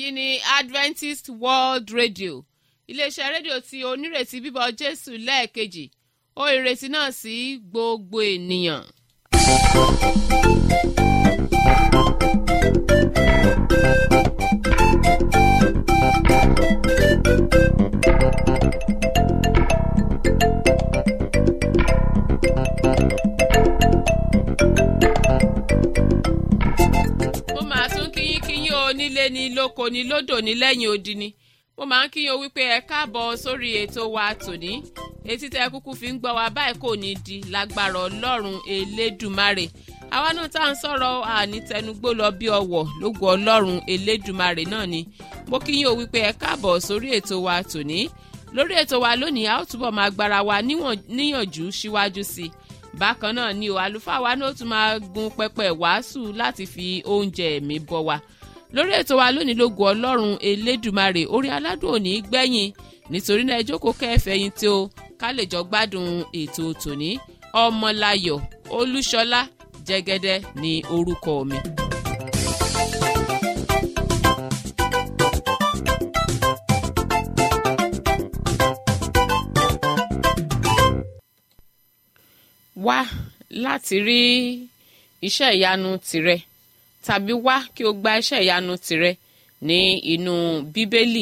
èyí ni adventist world radio iléeṣẹ́ rédíò tí onírètí bíbọ̀ jésù lẹ́ẹ̀kejì ó ìrètí náà sí gbogbo ènìyàn. mo máa tún kíyín kíyín o nílé ni lóko ni lódò ní lẹ́yìn odi ni mo máa ń kíyín o wípé ẹ káàbọ̀ sórí ètò wa tòní etí tẹ kúkú fi ń gbọ́ wa báyìí kò ní di lágbára ọlọ́run elédùmarè àwa náà tá à ń sọ̀rọ̀ ànítẹnugbó lọ bí ọwọ̀ lógo ọlọ́run elédùmarè náà ni mo kíyín o wípé ẹ káàbọ̀ sórí ètò wa tòní lórí ètò wa lónìí a ó túbọ̀ máa gbára wa níyànjú síwájú sí i bákan náà ni o àlùfáà wa náà tún máa gun pẹpẹ wàásù láti fi oúnjẹ ẹ̀mí bọ́ wa lórí ètò wa lónìí lógo ọlọ́run elédùmarè orí aládùn òní gbẹ̀yìn nítorí náà ẹ jókòó kẹfẹ́yìn tí o ká lè jọ gbádùn ètò tòní ọmọláyọ̀ olúṣọlá jẹ́gẹ́dẹ́ ní orúkọ mi. wá láti rí iṣẹ́ ìyanu tirẹ̀ tàbí wá kí o gba iṣẹ́ ìyanu tirẹ̀ ní inú bíbélì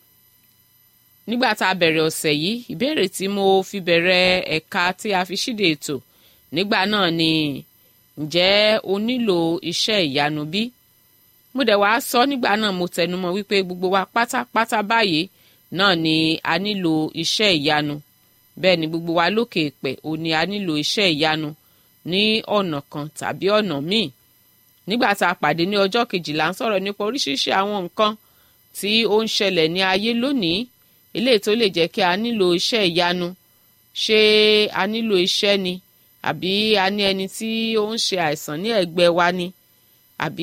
nígbà tá a bẹ̀rẹ̀ ọ̀sẹ̀ yìí ìbéèrè tí mo fi bẹ̀rẹ̀ ẹ̀ka tí a fi ṣíde ètò nígbà náà ni ǹjẹ́ o nílò iṣẹ́ ìyanu bí? mo dẹ̀ wá sọ nígbà náà mo tẹnumọ́ wípé gbogbo wa pátápátá báyìí náà ni a nílò iṣẹ́ ìyanu bẹ́ẹ̀ ni gbogbo wa lókè èpẹ̀ ò ní a nílò iṣẹ́ ìyanu ní ọ̀nà kan tàbí ọ̀nà míì nígbà tá a pàdé ní ọjọ́ kejìlá ń sọ̀rọ̀ nípa oríṣiríṣi àwọn nǹkan tí ó ń ṣẹlẹ̀ ní ayé lónìí eléyìí tó lè jẹ́ kí a nílò iṣẹ́ ìyanu ṣé a nílò iṣẹ́ ni àbí a ní ẹni tí ó ń ṣe àìsàn ní ẹ̀gbẹ́ wa ni àbí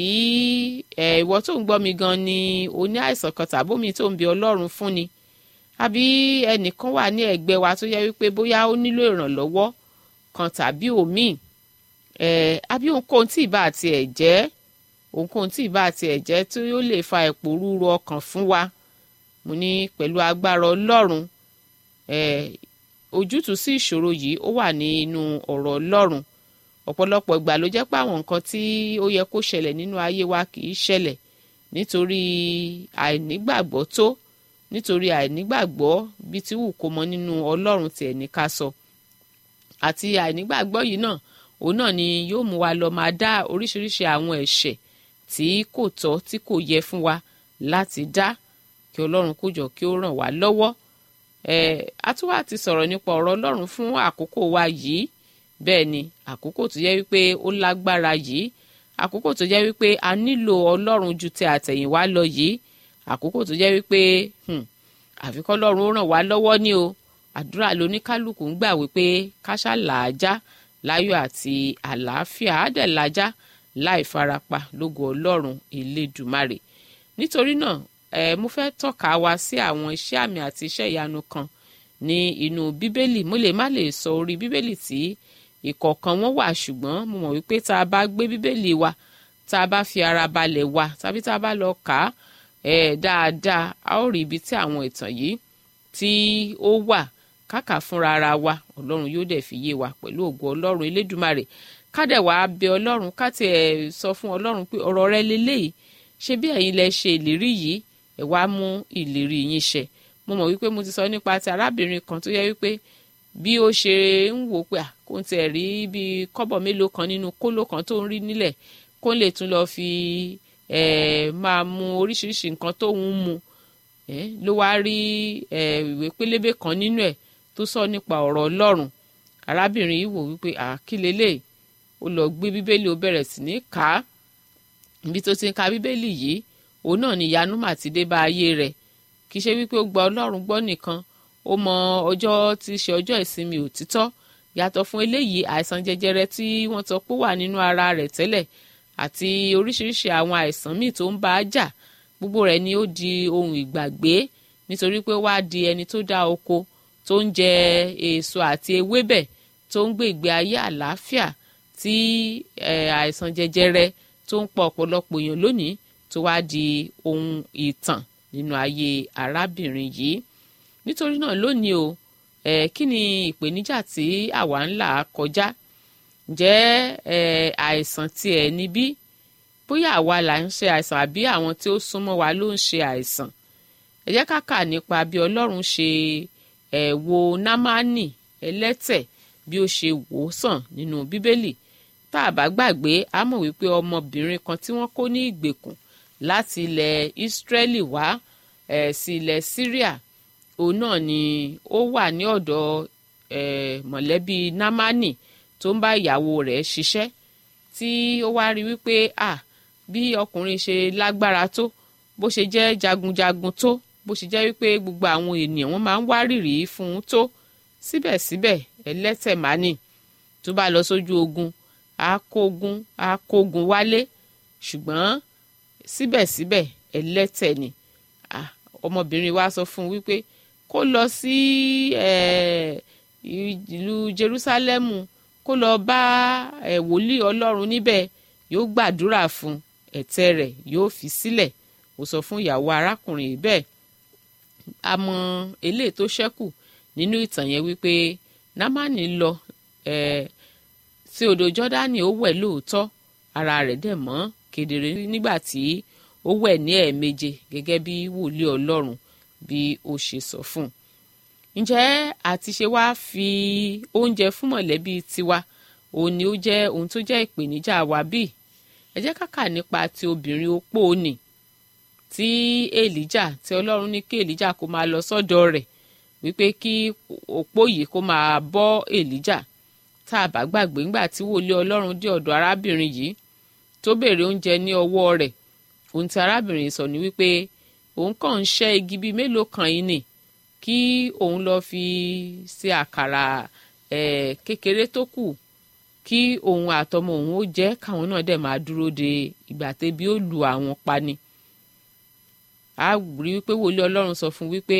ẹ̀ ìwọ tó ń gbọ́ mi gan ni o ní àìsàn kan tàbómi tó ń bi ọlọ́run fún ni àbí ẹnìkan wà ní ẹ̀gbẹ́ wa tó yẹ wípé bóyá ó nílò ìrànlọ́wọ́ kan tàbí òmíì ẹ̀ àbí ohunkóhun tí ìbá àti ẹ̀ jẹ́ ohunkóhun tí ìbá àti ẹ̀ jẹ́ tí ó lè fa ìpòrúurú ọkàn fún wa mo ní pẹ̀lú agbára ọlọ́run ẹ̀ ojútùú sí ìṣòro yìí ó wà nínú ọ̀rọ̀ ọlọ́run ọ̀pọ̀lọpọ̀ ìgbà ló jẹ́ pé àwọn nǹkan tí ó yẹ kó ṣẹlẹ̀ nínú ayé wa kì í ṣẹlẹ̀ nítorí àìnígbàgbọ́ tó nítorí àìnígbàgbọ́ bí tí wù kó mọ nínú ọlọ́run tiẹ̀ ní ká sọ àti àìnígbàgbọ́ yìí náà òun náà ni yóò mú wa lọ máa dá oríṣiríṣi àwọn ẹ̀ṣẹ̀ tí kò tọ́ tí kò yẹ fún wa láti dá kí ọlọ́run kó jọ kí ó ràn wá lọ́wọ́ ẹ̀ atúwà ti sọ̀rọ̀ nípa ọ̀rọ̀ ọlọ́run fún àkókò wa yìí bẹ́ẹ̀ ni àkókò tó jẹ́ wípé ó lágbára yìí àkókò tó jẹ́ wípé a nílò ọlọ́run ju ti àtẹ̀yìnwá lọ yìí àkókò tó jẹ́ wípé àfikọ́ ọlọ́run ó ràn wá lọ́wọ́ ní o àdúrà lóníkálùkù ń gbà wípé káṣá làájá láyọ̀ àti àlàáfíà á dẹ̀ làájá láì farapa lógo ọlọ́run elédùmarè nítorí náà ẹ mo fẹ́ tọ́ka wa sí àwọn iṣẹ́ àmì àti iṣẹ́ ìyanu kan ní inú bíbélì mo lè má lè sọ orí bíbélì tí ìkọ̀ọ̀kan wọn wà ṣùgbọ́n mo mọ̀ wípé tá a bá gbé bíbélì wa tá a bá fi ara balẹ̀ wa tàbí tá a bá lọ kà á ẹ̀ dáadáa a ó rí ibi tí àwọn ìtàn yìí tí ó wà káàkà fúnra ara wa ọlọ́run yóò dẹ̀ fi yé wa pẹ̀lú ògo ọlọ́run elédùmarè kádẹ̀ wàá bẹ ọlọ́run káti ẹ̀ sọ fún ọlọ́run pé ọ̀rọ̀ rẹ leléyìí ṣé bí ẹ̀yin lẹ ṣe ìlérí yìí ẹ̀ wá mú ìlérí yín ṣẹ mo mọ̀ wípé mo ti sọ nípa ti arábìnrin kan tó yẹ wípé bí ó ṣe ń wò pé kó n tiẹ̀ rí bí kọ́bọ̀ mélòó kan nínú kóló kan tó ń rí nílẹ̀ kó lè tún lọ fi ẹ̀ máa mu oríṣiríṣi nǹkan tó ń mu ẹ̀ ló wá rí ẹ̀ ìwé pélébé kan nínú ẹ̀ tó sọ nípa ọ̀rọ̀ ọlọ́run arábìnrin yìí wò wípé àkílélẹ̀ ó lọ gbé bíbélì ó bẹ̀rẹ̀ sí ní kà á ibi tó ti ń ka bíbélì yìí òun náà ni ìyanu mà ti dé bá ayé rẹ̀ kì í ṣe wípé ó gba ọlọ́run gbọ́ nìkan ó mọ ọjọ́ tí í ṣe ọjọ́ ìsinmi òtítọ́ yàtọ̀ fún eléyìí àìsàn jẹjẹrẹ tí wọ́n sọ pé wà nínú ara rẹ̀ tẹ́lẹ̀ àti oríṣiríṣi àwọn àìsàn míì tó ń bá a jà gbogbo rẹ̀ ni ó di ohun ìgbàgbé nítorí pé wá di ẹni tó dá oko tó ń jẹ èso àti ewébẹ̀ tó ń gbé ìgbé ayé àlàáfíà tí àìsàn jẹjẹrẹ tó ń pa ọ̀pọ̀lọpọ̀ èèyàn lónìí tó wá di ohun ìtàn nínú ayé arábìnrin yìí nítorí náà lónìí o eh, kí ni ìpèníjà tí àwa ń là kọjá ǹjẹ́ eh, àìsàn tiẹ̀ níbí bóyá àwa là ń ṣe àìsàn àbí àwọn tí ó súnmọ́ wa ló ń ṣe àìsàn ẹ jẹ́ ká kà nípa bí ọlọ́run ṣe ẹ̀ wo námánì ẹlẹ́tẹ̀ bí ó ṣe wò ó sàn nínú bíbélì tá a bá gbàgbé a mọ̀ wípé ọmọbìnrin kan tí wọ́n kó ní ìgbèkùn láti ilẹ̀ ìsírẹ́lì wá ẹ̀ sí ilẹ̀ syria òun náà ni ó wà ní ọ̀dọ̀ ẹ̀ mọ̀lẹ́bí námánì tó ń bá ìyàwó rẹ̀ ṣiṣẹ́ tí ó wá rí wípé à bí ọkùnrin ṣe lágbára tó bó ṣe jẹ́ jagunjagun tó bó ṣe jẹ́ wípé gbogbo àwọn ènìyàn wọn máa ń wárìrì fún un tó síbẹ̀síbẹ̀ ẹlẹ́tẹ̀ mání tó bá lọ sójú ogun á kógun á kógun wálé ṣùgbọ́n síbẹ̀síbẹ̀ ẹlẹ́tẹ̀ ni ọmọbìnrin wa sọ fún un wípé kó lọ sí ìlú Jerúsálẹ́mù kó lọ bá wòlíì Ọlọ́run níbẹ̀ yóò gbàdúrà fún ẹ̀tẹ̀ rẹ̀ yóò fi sílẹ̀ ó sọ fún ìyàwó arákùnrin yìí bẹ́ẹ̀ àmọ́ eléyìí tó ṣẹ́kù nínú ìtàn yẹn wípé námánì lọ sí odò jọ́dánì ó wẹ̀ lóòótọ́ ara rẹ̀ dẹ̀ mọ́ kedere nígbà tí ó wẹ̀ ní ẹ̀ẹ̀méje gẹ́gẹ́ bí wòlíì ọlọ́run bí ó ṣe sọ fún un ǹjẹ́ àti ṣe wá fi oúnjẹ fún mọ̀lẹ́bí tiwa òun ni ó jẹ́ ohun tó jẹ́ ìpèníjà wa bíi ẹ jẹ́ ká kà nípa ti obìnrin opó nì tí èlíjà tí ọlọ́run ní kí èlíjà kó máa lọ sọ́dọ̀ rẹ̀ wípé kí opó yìí kó máa bọ́ èlíjà tá a bá gbàgbé ńgbà tí wòlíì ọlọ́run dé ọ̀dọ̀ arábìnrin yìí tó béèrè oúnjẹ ní ọwọ́ rẹ̀ ohun tí arábìnrin sọ ni wípé òun kàn ń ṣẹ́ igi bíi mélòó kan yìí nì kí òun lọ fi ṣe àkàrà ẹ̀ kékeré tó kù kí òun àtọmọ òun ó jẹ káwọn náà dẹ̀ máa dúró de ìgbà tẹ́bi ó lu àwọn pa ni. a rí wípé wòlíì ọlọ́run sọ fún wípé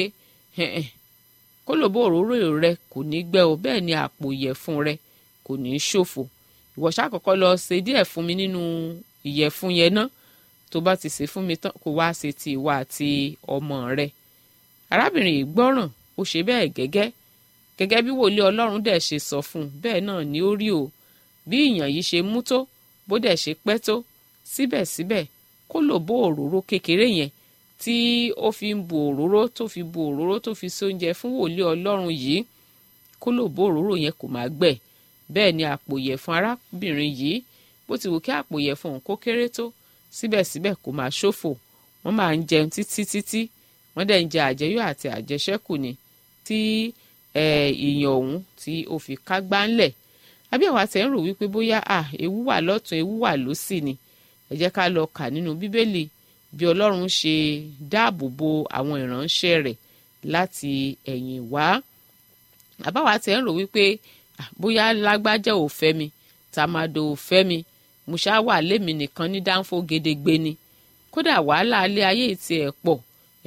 kólòbó òróró rẹ kò ní gbẹ o bẹ́ẹ̀ ni àpò ìyẹ̀fun rẹ kò ní ṣòfò ìwọ ṣàkọ́kọ́ lọ ṣe díẹ̀ fún mi nínú ìyẹ̀fun yẹn náà tó bá ti ṣe fún mi tán kó wá ṣe ti ìwà àti ọmọ rẹ. arábìnrin yìí gbọ́ràn ó ṣe bẹ́ẹ̀ gẹ́gẹ́ gẹ́gẹ́ bí wòlíì ọlọ́run dẹ̀ ṣe sọ fún un bẹ́ẹ̀ náà ni ó rí o bí ìyàn yìí ṣe mú tó bó dẹ̀ ṣe pẹ́ tó síbẹ̀síbẹ̀ kó lò bó òróró kékeré yẹn tí ó fi ń bu òróró tó fi bu òróró tó fi sóúnjẹ fún wòlíì ọlọ́run yìí kó lò bó òróró yẹn kò máa gbẹ bẹ́ẹ̀ ni àpò ìyẹ̀fun arábìnrin yìí bó ti wù kí àpò ìyẹ̀fun òun kó kéré tó síbẹ̀síbẹ̀ kò máa ṣòfò wọ́n máa ń jẹun títí títí wọ́n dẹ̀ ń jẹ àjẹyó àti àjẹṣẹ́kù ni tí ìyàn ọ̀hún tí ó fi kágbá ńlẹ̀ àbí àwa tẹ̀ ń rò wípé bóyá à ewu wà lọ́tún ewu wà lósì ni ẹ jẹ́ ká lọ kà nínú bíbélì bí ọlọ́run ṣe dáàbò bo àwọn ìránṣẹ́ rẹ̀ láti ẹ̀yìn wá àbáwa tẹ̀ ń rò wípé bóyá lágbájá ò fẹ́ mi tàmádò ò fẹ́ mi musa wà lémi nìkan ní dáńfó gedegbe ni kódà wàhálà alẹ́ ayé ti ẹ̀ pọ̀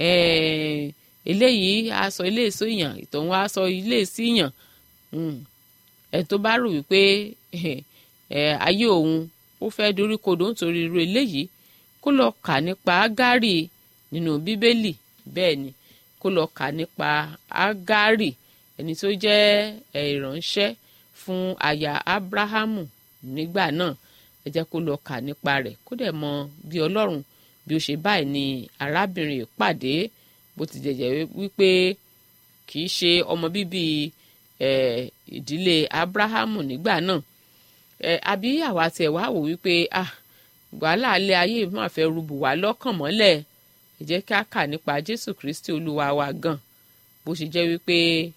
eléyìí aṣọ ilé èso yàn ìtọ̀hún aṣọ ilé èsì yàn ẹ̀ tó bá rò wípé ayé òun ó fẹ́ dorí kodò nítorí irú eléyìí kó lọ kà nípa ágárì nínú bíbélì bẹ́ẹ̀ ni kó lọ kà nípa ágárì ẹni tó jẹ́ ìránṣẹ́ fún aya abrahamu nígbà náà ẹ jẹ́ kó lọ kà nípa rẹ̀ kó dẹ̀ mọ bí ọlọ́run bí ó ṣe báyìí ni arábìnrin pàdé bó ti jẹ̀jẹ̀ wípé kì í ṣe ọmọ bíbí ìdílé abrahamu nígbà náà àbí àwa tiẹ̀ wá wò wípé ah wàhálà alẹ́ ayé máa fẹ́ rúbù wá lọ́kàn mọ́lẹ̀ ẹ jẹ́ ká kà nípa jésù kristi olúwa wa gan bó ṣe jẹ́ wípé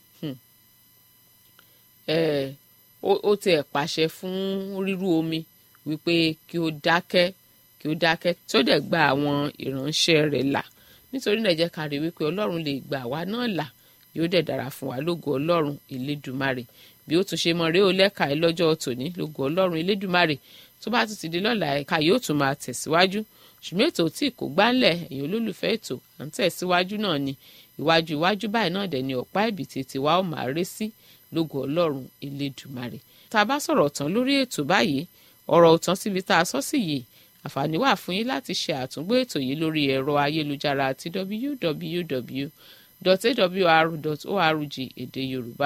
ó tiẹ̀ pàṣẹ fún rírú omi wípé kí ó dákẹ́ kí ó dákẹ́ tí ó dẹ̀ gba àwọn ìránṣẹ́ rẹ̀ là nítorí náà ẹ jẹ́ ká rí wípé ọlọ́run lè gbà wá náà là yóò dẹ̀ dára fún wa lógo ọlọ́run elédùmarè bí ó tún ṣe mọ rèé ó lẹ́ka ẹ lọ́jọ́ tòní lógo ọlọ́run elédùmarè tó bá tún ti di lọ́la ẹ̀ka yóò tún máa tẹ̀síwájú ṣùgbọ́n ètò tí kò gbánlẹ̀ èyàn olólùfẹ́ ètò à ń tẹ̀síwájú náà ni ìwájú ìwájú báyìí náà dẹ̀ ni ọ̀pá ìbí tètè wa ó máa ré sí lógo ọlọ́run elédùmarè tá a bá sọ̀rọ̀ tán lórí ètò báyìí ọ̀rọ̀ òtán síbi tá a sọ sí yìí àǹfààní wà fún yín láti ṣe àtúngbò ètò yìí lórí ẹ̀rọ ayélujára àti www.awr.org èdè yorùbá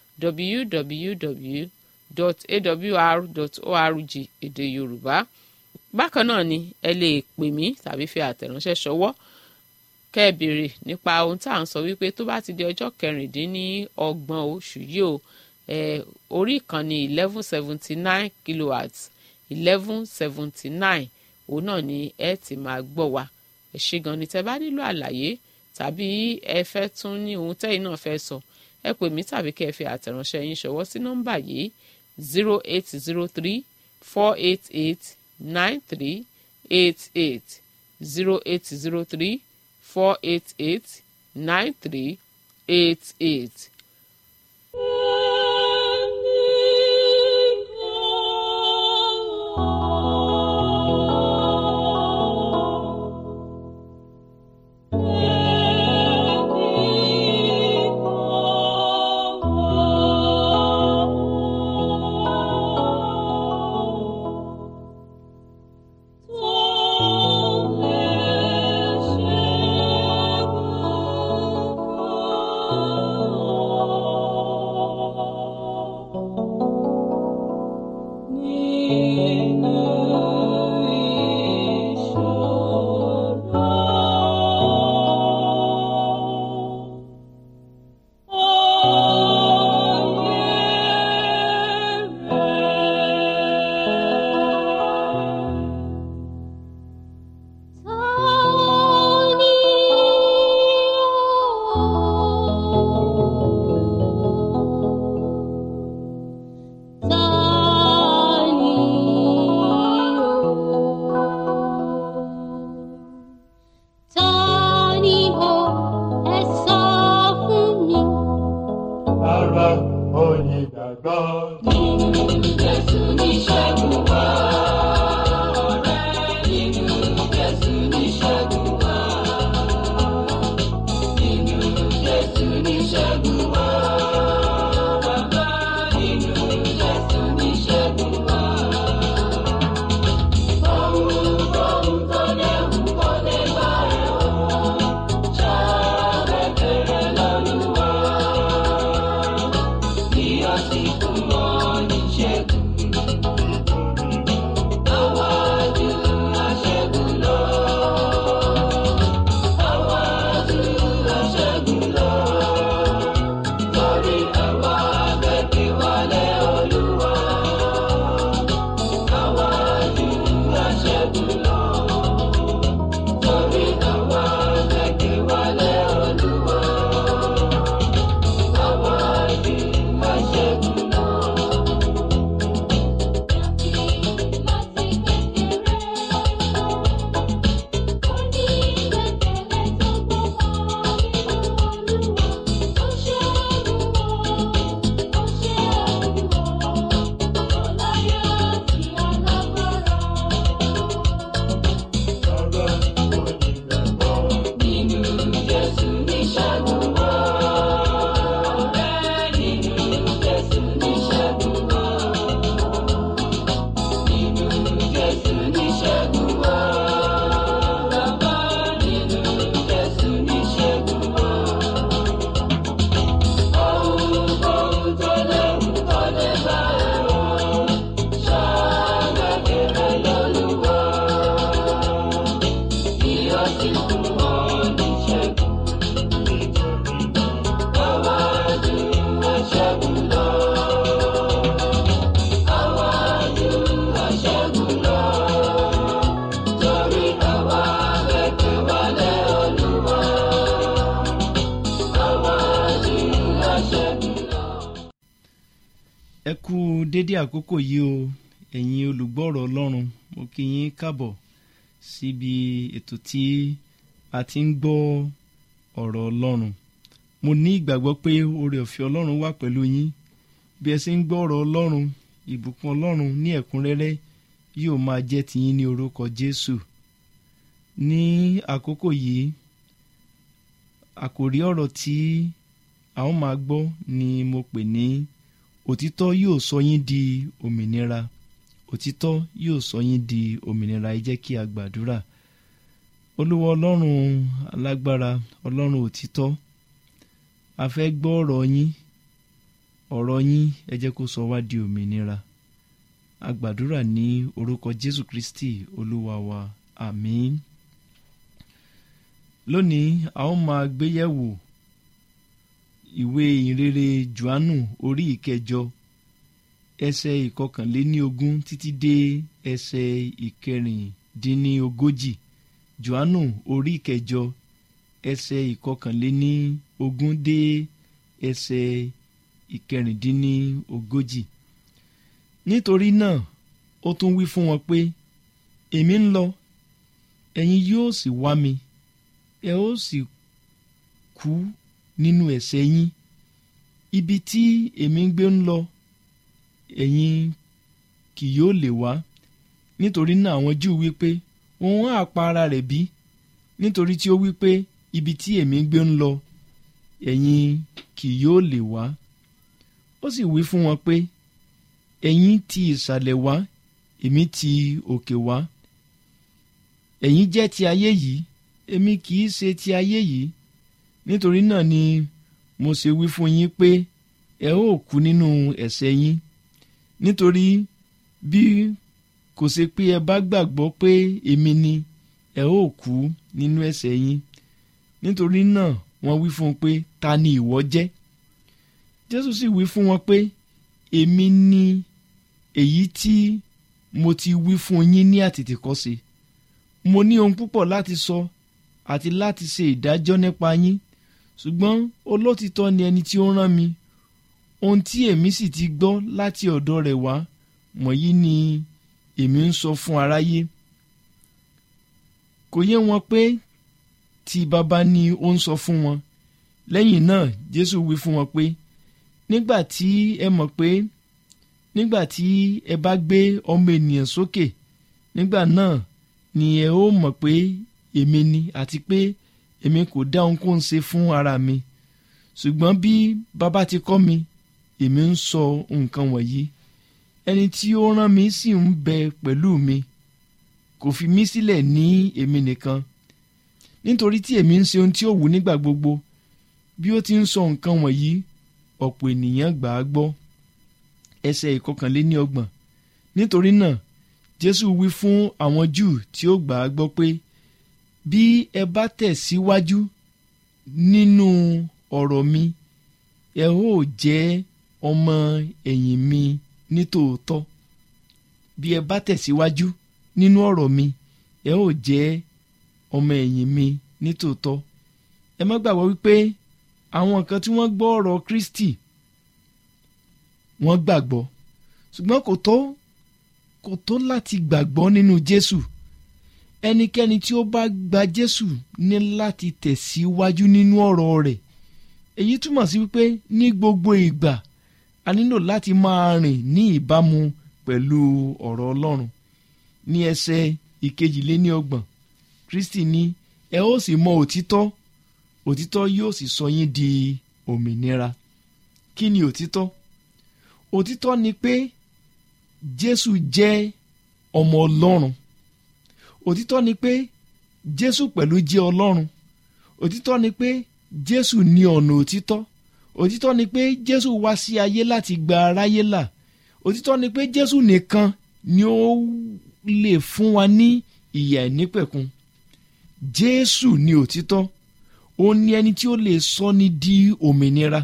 www.awr.org èdè yorùbá bákan náà ni ẹ lè pè mí tàbí fi àtẹ̀ránṣẹ́ ṣọwọ́ kẹ́ ẹ béèrè nípa ohun tá à ń sọ wípé tó bá ti di ọjọ́ kẹrìndínlọ́gbọ̀n oṣù yìí o orí ìkànnì eleven seventy nine kilowatts eleven seventy nine òun náà ni ẹ ti máa gbọ́ wa ẹ ṣé gan ni tẹ́ bá nílò àlàyé tàbí ẹ fẹ́ tún ní ohun tẹ́yìn náà fẹ́ sọ ẹ pè mí tàbí kẹ́ ẹ fi àtẹ̀ránṣẹ́ yín ṣọwọ́ sí nọ́mbà yìí zero eight zero three four eight eight nine three eight eight zero eight zero three four eight eight nine three eight eight. ẹ kú dédé àkókò yìí o ẹ̀yin olùgbọ́rọ̀ ọlọ́run mo kí yín káàbọ̀ síbi ètò tí a ti ń gbọ́ ọ̀rọ̀ ọlọ́run mo ní ìgbàgbọ́ pé oore ọ̀fẹ́ ọlọ́run wà pẹ̀lú yín bí ẹ ṣe ń gbọ́ ọ̀rọ̀ ọlọ́run ìbùkún ọlọ́run ní ẹ̀kúnrẹ́rẹ́ yóò máa jẹ́ tiyín ní orúkọ jésù ní àkókò yìí àkòrí ọ̀rọ̀ tí a ó máa gbọ́ ni mo pè ní òtítọ́ yóò sọ yín di òmìnira òtítọ́ yóò sọ yín di òmìnira ẹ jẹ́ kí a gbàdúrà olúwa ọlọ́run alágbára ọlọ́run òtítọ́ a fẹ́ gbọ́ ọ̀rọ̀ yín ọ̀rọ̀ yín ẹ jẹ́ kó sọ wá di òmìnira a gbàdúrà ní orúkọ jésù kristi olúwa wa àmín lónìí a ó máa gbéyẹ̀wò ìwé ìrere johannu orí ìkẹjọ ẹsẹ̀ ìkọkànléníogún títí dé ẹsẹ̀ ìkẹrìndínlógójì johannu orí ìkẹjọ ẹsẹ̀ ìkọkànléníogún dé ẹsẹ̀ ìkẹrìndínlógójì nítorí náà ó tún wí fún wọn pé èmi ń lọ ẹ̀yin yóò sì wá mi ẹ ó sì kú nínú ẹ̀ṣẹ̀ yín ibi tí èmi ń gbé ń lọ ẹ̀yin kì yóò lè wá nítorí náà àwọn júù wí pé òun á pa ara rẹ̀ bí nítorí tí ó wí pé ibi tí èmi ń gbé ń lọ ẹ̀yin kì yóò lè wá ó sì wí fún wọn pé ẹ̀yin ti ìsàlẹ̀ wá èmi ti òkè wá ẹ̀yin jẹ́ ti ayé yìí èmi kì í ṣe ti ayé yìí nítorí náà ni mo ṣe wí fún yín pé ẹ ó kú nínú ẹ̀ṣẹ̀ yín nítorí bí kò ṣe pé ẹ bá gbàgbọ́ pé èmi ni ẹ ó kú nínú ẹ̀ṣẹ̀ yín nítorí náà wọ́n wí fún un pé ta ni ìwọ jẹ́ jésù sì wí fún wọn pé èmi ni èyí tí mo ti wí fún yín ní àtètèkọ́ṣe mo ní ohun púpọ̀ láti sọ àti láti ṣe ìdájọ́ nípa yín ṣùgbọ́n olótìtọ́ ni ẹni tí ó rán mi ohun tí èmi sì ti gbọ́ láti ọ̀dọ̀ rẹ̀ wá wọ̀nyí ni èmi ń sọ fún aráyé kò yé wọn pé tí baba ni ó ń sọ fún wọn lẹ́yìn náà jésù wí fún wọn pé nígbà tí ẹ mọ̀ pé nígbà tí ẹ bá gbé ọmọ ènìyàn sókè nígbà náà ni ẹ ó mọ̀ pé èmi ni àti pé èmi kò dá ohunkóhun ṣe fún ara mi ṣùgbọ́n bí baba ti kọ́ mi èmi ń sọ nǹkan wọ̀nyí ẹni tí ó rán mi sì ń bẹ pẹ̀lú mi kò fi mí sílẹ̀ ní èmi nìkan nítorí tí èmi ń ṣe ohun tí ó wù nígbà gbogbo bí ó ti ń sọ nǹkan wọ̀nyí ọ̀pọ̀ ènìyàn gbà á gbọ́ ẹsẹ̀ ìkọkànléní ọgbọ̀n nítorí náà jésù wí fún àwọn júù tí ó gbà á gbọ́ pé bí ẹ bá tẹ̀ síwájú nínú ọ̀rọ̀ mi ẹ ó jẹ́ ọmọ ẹ̀yìn mi nítòótọ́ bí ẹ bá tẹ̀síwájú nínú ọ̀rọ̀ mi ẹ ó jẹ́ ọmọ ẹ̀yìn mi nítòótọ́ ẹ má gbàgbọ́ wípé àwọn kan tí wọ́n gbọ́ ọ̀rọ̀ Kristi wọ́n gbàgbọ́ ṣùgbọ́n kò tó kò tó láti gbàgbọ́ nínú Jésù ẹnikẹ́ni tí ó bá gba Jésù ní láti tẹ̀síwájú nínú ọ̀rọ̀ rẹ̀ èyí túmọ̀ sí wípé ní gbogbo ìgbà a nílò láti máa rìn ní ìbámu pẹ̀lú ọ̀rọ̀ Ọlọ́run ní ẹsẹ̀ ìkejìléníọgbọ̀n Kristi ní ẹ ó sì mọ òtítọ́ òtítọ́ yóò sì sọ yín di òmìnira kí ni òtítọ́ òtítọ́ ni pé Jésù jẹ́ ọmọ Ọlọ́run òtítọ́ ni pé Jésù pẹ̀lú jẹ́ Ọlọ́run òtítọ́ ni pé Jésù ní ọ̀nà òtítọ́ òtítọ́ ni pé Jésù wá sí ayé láti gba aráyé là òtítọ́ ni pé Jésù nìkan ni ó lè fún wa ní ìyà ìnípẹ̀kun Jésù ni òtítọ́ ó ní ẹni tí ó lè sọ ni di òmìnira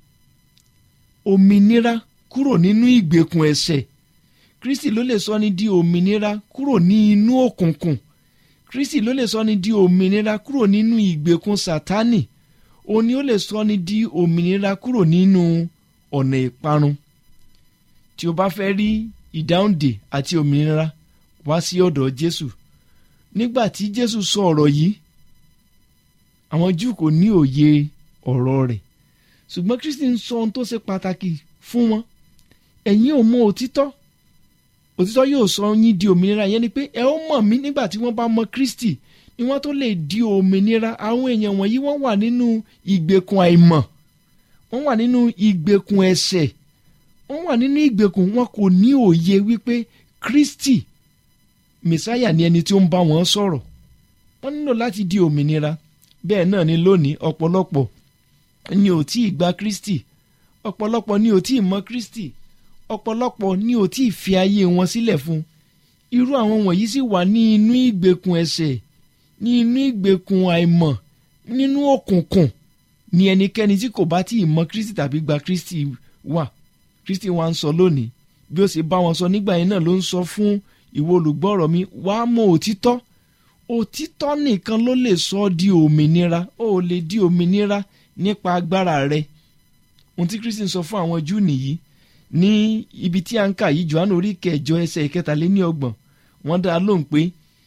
òmìnira kúrò nínú ìgbèkùn ẹ̀ṣẹ̀ Kristi ló lè sọ ni di òmìnira kúrò ní inú òkùnkùn Kristi ló lè sọ ni di òmìnira kúrò nínú ìgbèkùn Sátánì ó ní ó lè sọ ni di òmìnira kúrò nínú ọ̀nà ìparun tí o bá fẹ́ rí ìdáhùndè àti òmìnira wá sí ọ̀dọ̀ Jésù nígbà tí Jésù sọ ọ̀rọ̀ yìí àwọn Júù kò ní òye ọ̀rọ̀ rẹ̀ ṣùgbọ́n Kristi ń sọ ohun tó ṣe pàtàkì fún wọn ẹ̀yin ò mọ òtítọ́ òtítọ́ yóò sọ yín di òmìnira yẹn ni pé ẹ ó mọ̀ mí nígbà tí wọ́n bá mọ Kristi ni wọ́n tó lè di òmìnira àwọn èèyàn wọ̀nyí wọ́n wà nínú ìgbèkùn àìmọ̀ wọ́n wà nínú ìgbèkùn ẹ̀ṣẹ̀ wọ́n wà nínú ìgbèkùn wọn kò ní òye wípé kristi mẹsáyà ni ẹni tí ó ń bá wọn sọ̀rọ̀ wọ́n nílò láti di òmìnira bẹ́ẹ̀ náà ni lónìí ọ̀pọ̀lọpọ̀ ni ò tí ì gba kristi ọ̀pọ̀lọpọ̀ ni ò tí ì mọ kristi ọ̀pọ̀lọpọ̀ ni ò tí ì fi ayé wọn sílẹ̀ fún irú àwọn wọ̀nyí sì wà ní inú ìgbèkùn ẹ̀ṣẹ̀ ní inú ìgbèkùn àìmọ̀ nínú òkùnkùn ni ẹnikẹ́ni tí kò bá tí ì mọ kristi tàbí gba kristi wà kristi wa ń sọ lónìí bí ó ṣe bá wọn sọ nígbà yẹn náà ló ń sọ fún ìwọ olùgbọ́rọ̀ mi wàá mọ òtítọ́ òtítọ́ nìkan ló lè sọ ọ́ di òmìnira ó lè di òmìnira nípa agbára rẹ ohun tí kristi ń sọ fún àwọn júù nìyí ní ibi tí a ń kà yìí johannu orí kẹjọ ẹsẹ̀ ìkẹtàléníọgbọ̀n wọ́n dá a lóhùn pé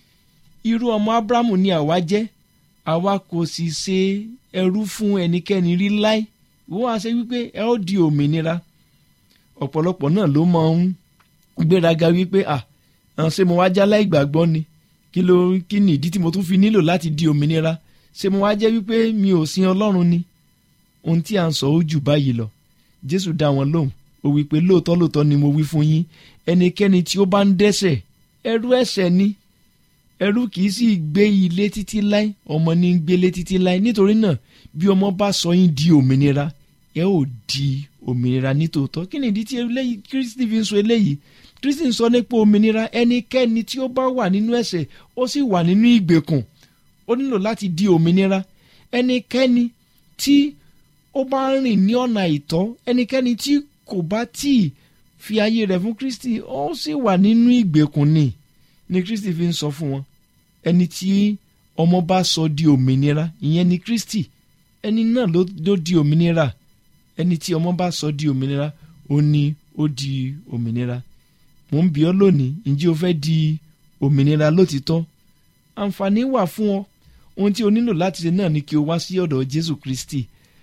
irú ọmọ abrahamu ni àwa jẹ́ àwa kò sì ṣe ẹrú fún ẹnikẹ́ni rí láé wọ́n á ṣe wípé ẹ ó di òmìnira ọ̀pọ̀lọpọ̀ náà ló máa ń gbéraga wípé à ṣé mo wá jálá ìgbàgbọ́ ni kí ló kí ni ìdí tí mo tún fi nílò láti di òmìnira ṣé mo wá jẹ́ wípé mi ò sin ọlọ́run ni ohun tí a ń sọ ó jù báyìí lọ jésù dá wọn lóhùn ó wí pé lóòótọ́ lóòótọ́ ni mo wí fún yín ẹnikẹ́ni tí ó bá ń dẹ́ṣẹ̀ ẹrú ẹ̀ṣẹ̀ ni ẹrú kì í sì gbé ilé títí láé ọmọ ní ń gbélé títí láé nítorí náà bí ọmọ bá sọ yín di òmìnira ẹ ò di òmìnira nítòótọ́ kí ni ìdí tí eléyìí kristi fi ń sọ eléyìí kristi ń sọ nípa òmìnira ẹnikẹ́ni tí ó bá wà nínú ẹ̀ṣẹ̀ ó sì wà nínú ìgbèkùn ó nílò láti di òmìnira ẹnikẹ́ni tí ó bá ń rìn ní ọ̀nà àìtọ́ ẹnikẹ́ni tí kò bá tí ì fi ayé rẹ̀ fún kristi ó sì wà nínú ìgbèkùn ni ni kristi fi ń sọ fún wọn ẹni tí ọmọ bá sọ di òmìnira ìyẹn ni kristi ẹni náà ló ló di òmìnira ẹni tí ọmọ bá sọ di òmìnira ó ní ó di òmìnira mò ń bi ọ́ lónìí ǹjẹ́ o fẹ́ di òmìnira lótìtọ́ àǹfààní wà fún ọ ohun tí o nílò láti ṣe náà ni kí o wá sí ọ̀dọ̀ jésù kristi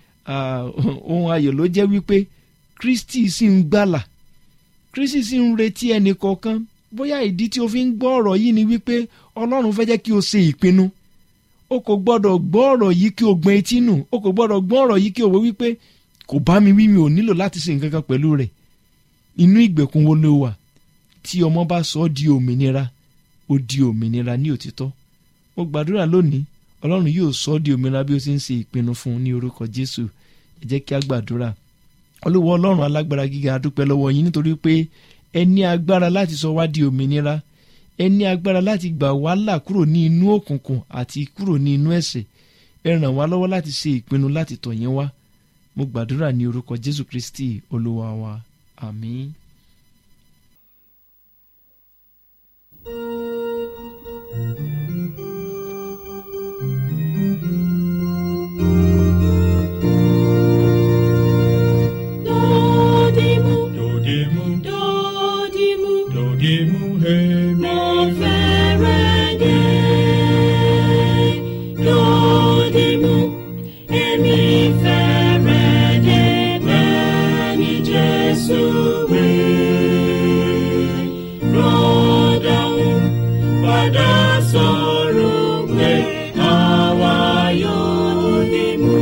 ohun ayọ̀ ló jẹ́ wípé kristi sì ń gbàlà kristi sì ń retí ẹnì kọ̀ọ̀kan bóyá ìdí tí o fi ń gbọ́ ọ̀rọ̀ yìí ni wípé ọlọ́run fẹ́ jẹ́ kí o ṣe ìpinnu o kò gbọ́dọ̀ gbọ́ ọ̀rọ̀ yìí kí o gbọ́n etí nù o kò gbọ́dọ̀ gbọ́ ọ̀rọ̀ yìí kí o wò wípé kò bá mi wí mi ò nílò láti ṣe nǹkan kan pẹ̀lú rẹ̀ inú ìgbèkùn wo ló wà tí ọmọ bá sọ ọ́ di òmìnira ó di òmìnira ní òtítọ́ mo gbàdúrà lónìí ọlọ́run yóò sọ ọ́ di òmìnira bí ó ṣe ń ṣe ìpinnu fún un ní orúkọ jésù ẹ jẹ́ kí a gbàdúrà olúwa ọlọ́run alágbára gíga a dúpẹ́ lọ́wọ́ yín nítorí pé ẹ ní agbára láti sọ wá di òmìnira ẹ ní agbára láti gbà wá là kúrò ní inú òkùnkùn àti kúrò ní inú ẹ̀ṣẹ̀ ẹ ràn wá lọ́wọ́ láti ṣe ìpinnu láti tọ̀ yín wá mo gbàdúrà ní orúkọ jésù kristi olúwa wa àmín. Dodimu, Dodimu, dodimu, dodimu, hemi. mo fẹ́rẹ̀ dé. Dodimu, èmi fẹ́rẹ̀ dé bẹ́ẹ̀ ni Jésù wí. Rọ́dọ̀hún padà sọ̀rọ̀ pé àwa yóò dìmú.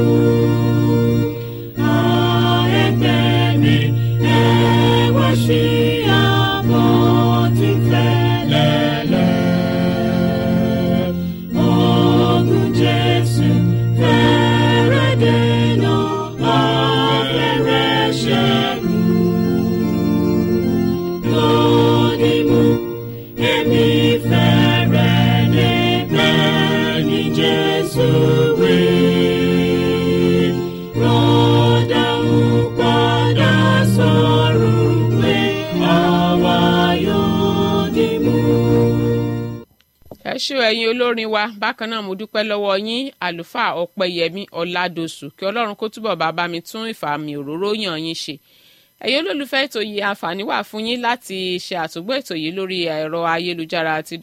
Jesus, we rọ́dà ń padà sọ̀rọ̀ pé àwa yóò dì mú. ẹ ṣé o ẹ̀yin olórin wa bákan náà mo dúpẹ́ lọ́wọ́ yín àlùfáà ọ̀pẹyẹmí ọ̀làdọ̀sù kí ọlọ́run kó túbọ̀ bá bá mi tún ìfàmì òróró yàn yín ṣe ẹ̀yin olólùfẹ́ ètò yìí àǹfààní wà fún yín láti ṣe àtúgbọ́ ètò yìí lórí ẹ̀rọ ayélujára àti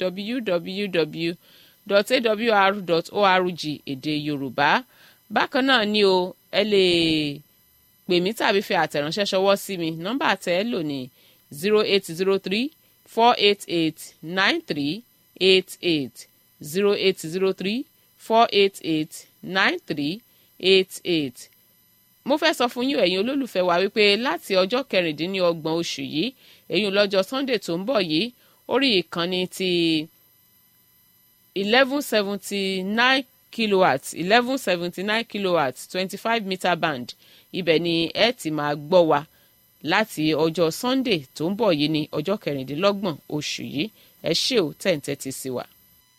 www.awr.org èdè yorùbá bákan náà ni o ẹ lè pè mí tàbí fi àtẹ̀ránṣẹ́ ṣọwọ́ sí mi nọ́mbà tẹ́ ẹ lò ní zero eight zero three four eight eight nine three eight eight zero eight zero three four eight eight nine three eight eight mo fẹ́ sọ fún yín ẹ̀yin olólùfẹ́ wa wípé láti ọjọ́ kẹrìndínlọ́gbọ̀n oṣù yìí èyí lọ́jọ́ sunday tó ń bọ̀ yìí orí ìkànnì ti eleven seventy nine kilowatt eleven seventy nine kilowatt twenty five meter band ibẹ̀ ni ẹ ti máa gbọ́ wa láti ọjọ́ sunday tó ń bọ̀ yìí ní ọjọ́ kẹrìndínlọ́gbọ̀n oṣù yìí ẹ ṣé ò tẹ̀ǹtẹ̀ ti sí wa.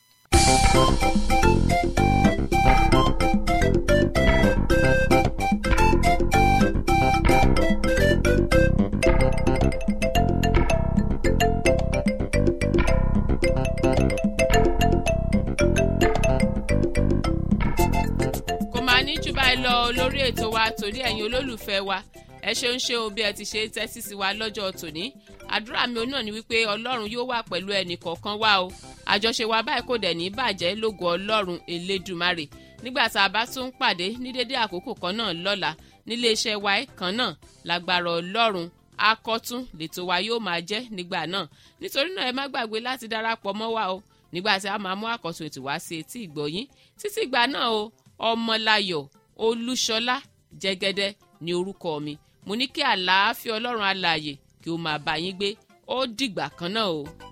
kò máa ní jù báyìí lọ lórí ètò wa torí ẹ̀yin olólùfẹ́ wa ẹ ṣeun ṣe o bí ẹ ti ṣe tẹ́tí sí wa lọ́jọ́ tòní àdúrà mi náà ni wípé ọlọ́run yóò wà pẹ̀lú ẹnì kọ̀ọ̀kan wa o àjọṣe wa báyìí kò dẹ̀ ní bàjẹ́ lógo ọlọ́run elédùmarè nígbà tá a bá tún pàdé ní dédé àkókò kan náà lọ́la nílé iṣẹ́ wa kan náà lágbára ọlọ́run akọ́tún lètò wa yóò máa jẹ́ nígbà náà nítorí náà ẹ má gbàgbé láti darapọ̀ mọ́ wa o nígbà tí a máa mú àkọ́tún ètò wá sí etí ìgbọ̀yín títí ìgbà náà o ọmọláyọ̀ olúṣọlá jẹ́gẹ́dẹ́ ní orúkọ mi mo ní kí àlàáfíà ọlọ́run alààyè kí ó máa bá yín gbé ó dìgbà kan náà o.